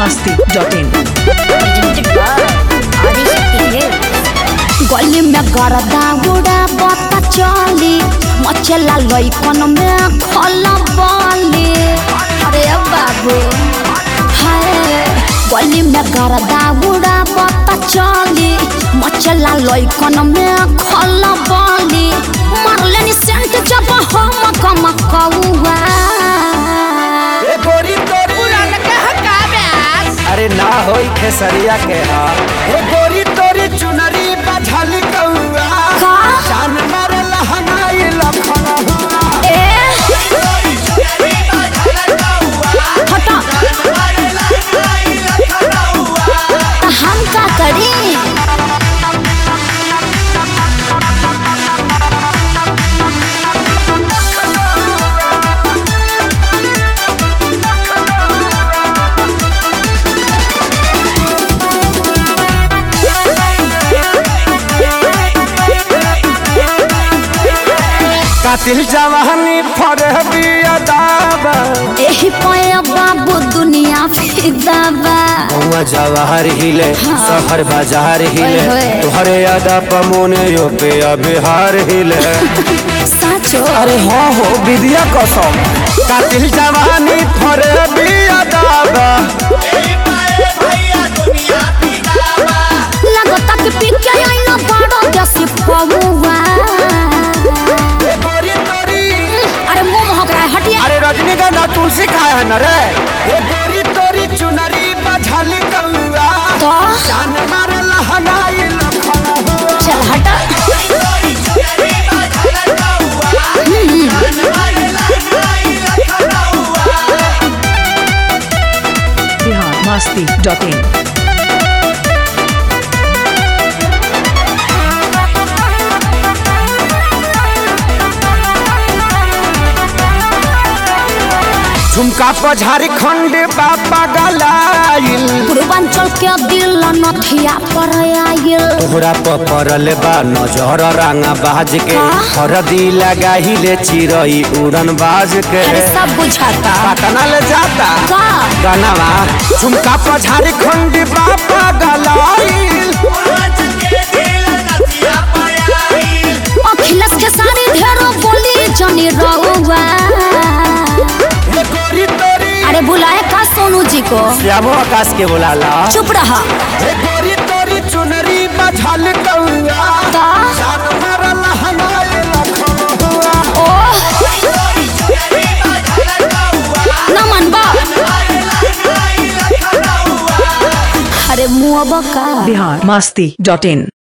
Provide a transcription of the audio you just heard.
masti.in गली में गरदा उड़ा बता चली मचला लइकन में खला बली अरे बाबू हाय गली में गरदा उड़ा बता चली मचला लइकन में खला बली मारले नि सेंट जब हम कम कौआ ए गोरी तोरी अरे ना होई खेसरिया के हा ए गोरी तोरी चुनरी बझल कौआ का जान मार लहनाई लखन हुआ ए हटा त हम का करी कातिल जवानी फरहबी अदाबा एही पया बाबू दुनिया फिदाबा हुआ जवाहर हिले शहर बाजार हिले ओए होए। तुहरे अदा पमोने यो पे बिहार हिले साचो अरे हाँ हो विद्या कसम कातिल जवानी फरहबी अदाबा लगता कि पिके आइना बड़ा जैसे पमुआ ए गोरी तोरी अरे मुंह महक रहा है हटिया अरे रजनीगंधा तुलसी खाए है न रे ए गोरी तोरी चुनरी बझल कौआ तो जान मार लहनाई लखन हुआ चल हटा Bihar masti.in झुमका पर झारखंड बाबा गलाइल पूर्वांचल के दिल नथिया पर आयल तोहरा पर पड़ल बा नजर रंगा बाज के का? हरदी लगाहिले चिरई उड़न बाज के अरे सब बुझाता पटना ले जाता का गनवा झुमका पर झारखंड बाबा गलाइल अखिलेश के सारी ढेरों बोली जनी रहुआ ए गोरी तोरी अरे बुलाए का सोनू जी को श्यामो आकाश के बुलाला चुप रहा ए गोरी तोरी चुनरी बझल कौआ का जान मार लहनाई लखन हुआ ओ नमन बा अरे मुआ का Bihar masti.in